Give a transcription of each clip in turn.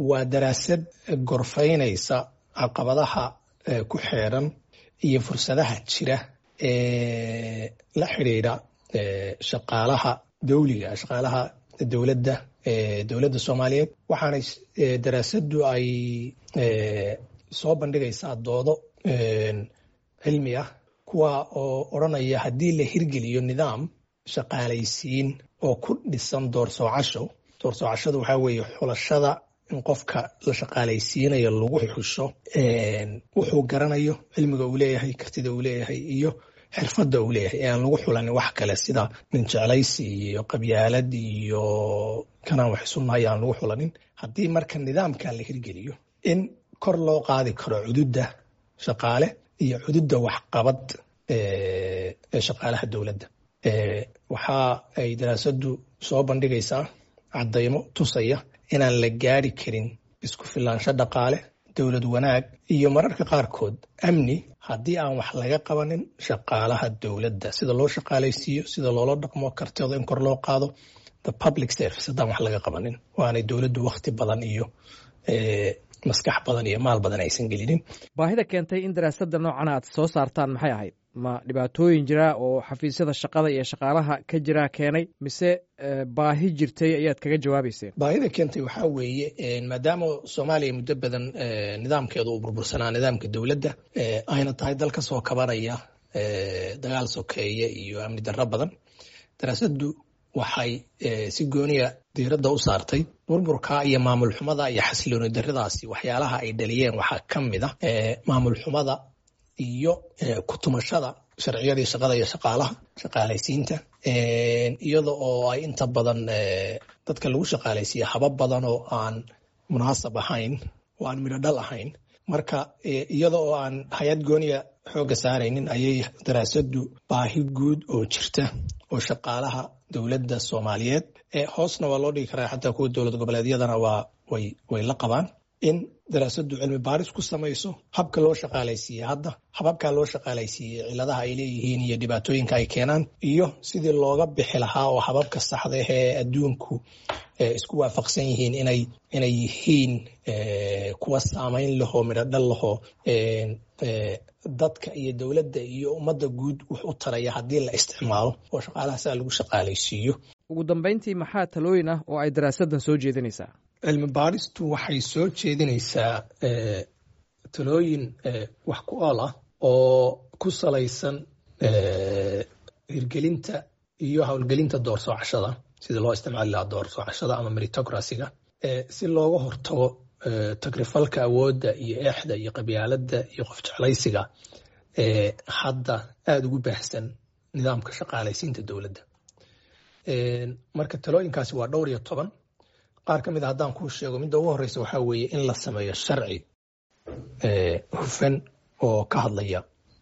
waa daraasad gorfaynaysa caqabadaha ku xeeran iyo fursadaha jira ee la xidhiidha shaqaalaha dawliga shaqaalaha dowladda dowladda soomaaliyeed waxaana daraasaddu ay soo bandhigaysaa doodo cilmi ah kuwa oo odranaya haddii la hirgeliyo nidaam shaqaalaysiin oo ku dhisan doorsoocasho doorsoocashadu waxaa weeye xulashada in qofka la shaqaalaysiinayo lagu xusho wuxuu garanayo cilmiga uu leeyahay kartida uu leeyahay iyo xirfadda uu leeyahay ee aan lagu xulanin wax kale sida nin jeclaysi iyo qabyaalad iyo kanaan wax isu nahay aan lagu xulanin haddii marka nidaamka la hirgeliyo in kor loo qaadi karo cududda shaqaale iyo cududda waxqabad ee shaqaalaha dowladda waxa ay daraasaddu soo bandhigaysaa caddaymo tusaya inaan la gaari karin isku filaansho dhaqaale dowlad wanaag iyo mararka qaarkood amni haddii aan wax laga qabanin shaqaalaha dowladda sida loo shaqaalaysiiyo sida loola dhaqmo kartida in kor loo qaado the public service haddaan wax laga qabanin waanay dowladdu wakhti badan iyo maskax badan iyo maal badan aysan gelinin baahida keentay in daraasadda noocan aad soo saartaan maxay ahayd ma dhibaatooyin jira oo xafiisyada shaqada iyo shaqaalaha ka jira keenay mise baahi jirtay ayaad kaga jawaabayseen baahida keentay waxaa weeye maadaama soomaaliya muddo badan nidaamkeedu uu burbursanaa nidaamka dowladda ayna tahay dal ka soo kabanaya dagaal sokeeye iyo amni darro badan daraasaddu waxay si gooniya diiradda u saartay burburka iyo maamul xumada iyo xasilooni darradaasi waxyaalaha ay dhaliyeen waxaa ka mid a maamul xumada iyo kutumashada sharciyadii shaqada iyo shaqaalaha shaqaalaysiinta iyada oo ay inta badan dadka lagu shaqaalaysiiya habab badan oo aan munaasab ahayn oo aan midho dhal ahayn marka iyada oo aan hay-ad gooniya xoogga saaraynin ayay daraasaddu baahi guud oo jirta oo shaqaalaha dowladda soomaaliyeed hoosna waa loo dhigi karaa xataa kuwa dowlad goboleedyadana waa way way la qabaan in daraasaddu cilmi baaris ku samayso habka loo shaqaalaysiiye hadda hababkaa loo shaqaalaysiiyey ciladaha ay leeyihiin iyo dhibaatooyinka ay keenaan iyo sidii looga bixi lahaa oo hababka saxda ah ee adduunku isku waafaqsan yihiin inay inay yihiin kuwa saamayn lahoo midho dhal lahoo dadka iyo dowladda iyo ummadda guud wax u taraya haddii la isticmaalo oo shaqaalaha saa lagu shaqaalaysiiyo ugu dambayntii maxaa talooyin ah oo ay daraasaddan soo jeedinaysaa cilmi baaristu waxay soo jeedinaysaa talooyin wax ku ool ah oo ku salaysan hirgelinta iyo howlgelinta doorsoocashada sidii loo isticmaali lahaa doorsoocashada ama meritocracyga si looga hortago tagrifalka awoodda iyo eexda iyo qabyaaladda iyo qof jeclaysiga hadda aada ugu baahsan nidaamka shaqaalaysiinta dowladda marka talooyinkaasi waa dhowr iyo toban qaar ka mid a haddaan kuu sheego midda ugu horeysa waxaa weeye in la sameeyo sharci hufan oo ka hadlaya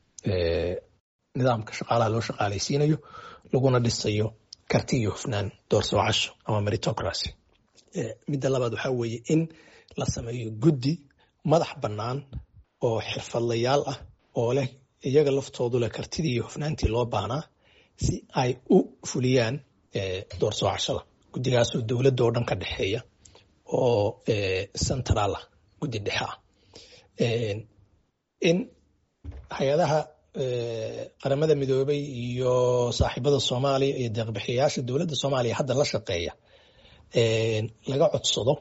nidaamka shaqaalaha loo shaqaalaysiinayo laguna dhisayo karti iyo hufnaan doorsoocasho ama meritocracy midda labaad waxaa weeye in la sameeyo guddi madax bannaan oo xirfadlayaal ah oo leh iyaga laftoodu leh kartidii iyo hufnaantii loo baahnaa si ay u fuliyaan doorsoocashada guddigaasoo dowladda oo dhan ka dhexeeya oo central ah guddi dhexe ah in hay-adaha qaramada midoobay iyo saaxiibada soomaaliya iyo deeqbixiyayaasha dowladda soomaaliya hadda la shaqeeya laga codsado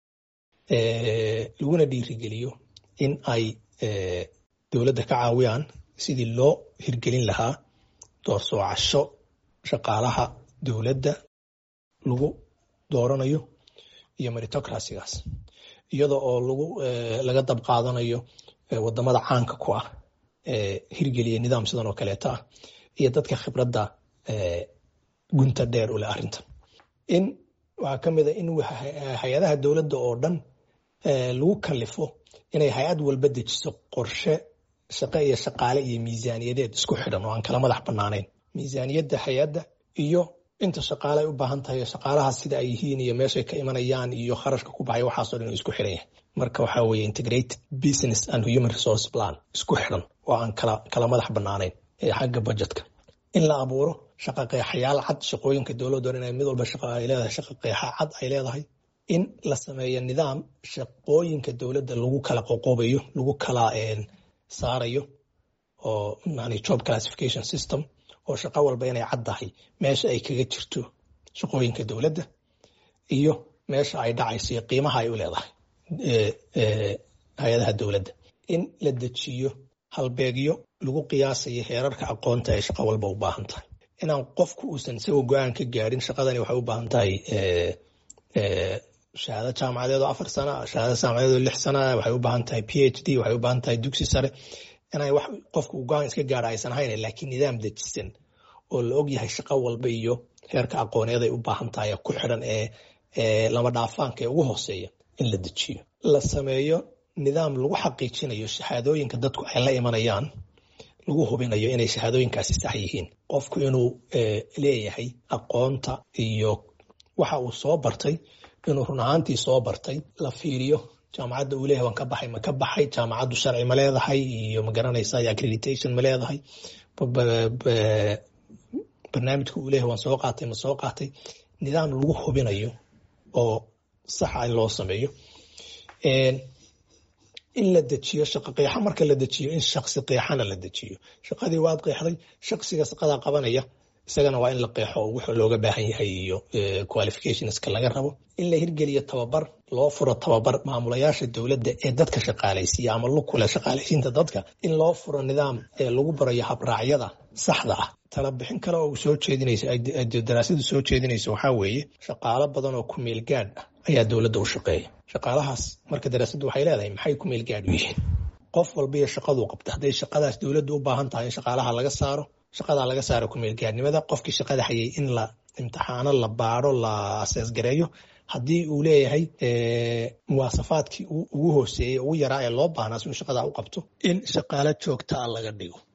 laguna dhiirigeliyo in ay dowladda ka caawiyaan sidii loo hirgelin lahaa doorsoocasho shaqaalaha dowladda lagu dooranayo iyo meritocracygaas iyada oo lagu laga dab qaadanayo wadamada caanka ku ah hirgeliya nidaam sidan oo kaleeta ah iyo dadka khibradda gunta dheer u leh arrintan in waxaa ka mid a in hay-adaha dowladda oo dhan lagu kalifo inay hay-ad walba dejiso qorshe shaqe iyo shaqaale iyo miisaaniyadeed isku xidhan oo aan kala madax bannaanayn miisaaniyadda hay-adda iyo inta shaqaale ay u baahan tahay shaqaalaha sida ay yihiin iyo meeshay ka imanayaan iyo kharashka ku baxaya waxaasoo dhan isku xidhan yahay marka waxaa weeye integrated business and human resource plan isku xidhan oo aan kala kala madax bannaanayn ee xagga budgetka in la abuuro shaqa qeexayaal cad shaqooyinka dowladda inay mid walba shaqa ay leedahay shaqa qeexa cad ay leedahay in la sameeyo nidaam shaqooyinka dowladda lagu kala qoqobayo lagu kala saarayo oo job classification system oo shaqo walba inay caddahay meesha ay kaga jirto shaqooyinka dowladda iyo meesha ay dhacayso iyo qiimaha ay u leedahay hay-adaha dowladda in la dejiyo halbeegyo lagu qiyaasayo heerarka aqoonta ay shaqo walba u baahan tahay inaan qofku uusan isagoo go-aan ka gaadhin shaqadani waxay u baahan tahay shahaado jaamacadeed oo afar sana shahaado jaamacadeed oo lix sana waxay u baahan tahay p h d waxay u baahan tahay dugsi sare inay wax qofku go-aan iska gaadha aysan hayn laakiin nidaam dejisan oo la og yahay shaqo walba iyo heerka aqooneed ay u baahan tahay ku xidhan ee lama dhaafaanka ee ugu hooseeya in la dejiyo la sameeyo nidaam lagu xaqiijinayo shahaadooyinka dadku ay la imanayaan lagu hubinayo inay shahaadooyinkaasi sax yihiin qofku inuu leeyahay aqoonta iyo waxa uu soo bartay inuu run ahaantii soo bartay la fiiriyo jaamacadda uu leeyahay waan ka baxay ma ka baxay jaamacaddu sharci ma leedahay iyo ma garanaysa accreditation ma leedahay barnaamijka uu leeyahay waan soo qaatay ma soo qaatay nidaam lagu hubinayo oo saxa in loo sameeyo in la dejiyo shaqo qeexa marka la dejiyo in shaksi qeexana la dejiyo shaqadii waad qeexday shaksiga shaqadaa qabanaya isagana waa in la qeexo wuxuu looga baahan yahay iyo qualificationska laga rabo in la hirgeliyo tababar loo furo tababar maamulayaasha dowladda ee dadka shaqaalaysiiya ama lukule shaqaalaysiinta dadka in loo furo nidaam lagu barayo habraacyada saxda ah tala bixin kale oo soo jeedinaysa daraasadu soo jeedinaysa waxaa weeye shaqaalo badan oo ku meel gaadh ah ayaa dowladda u shaqeeya shaqaalahaas marka daraasaddu waxay leedahay maxay ku meel gaadh u yihiin qof walba iyo shaqaduu qabta hadday shaqadaas dowladdu u baahan tahay in shaqaalaha laga saaro shaqadaa laga saaro kumeelgaadnimada qofkii shaqada hayay in la imtixaano la baaro la aseesgareeyo haddii uu leeyahay muwaasafaadkii ugu hooseeyey ugu yaraa ee loo baahnaa si uu shaqadaa u qabto in shaqaalo joogtaa laga dhigo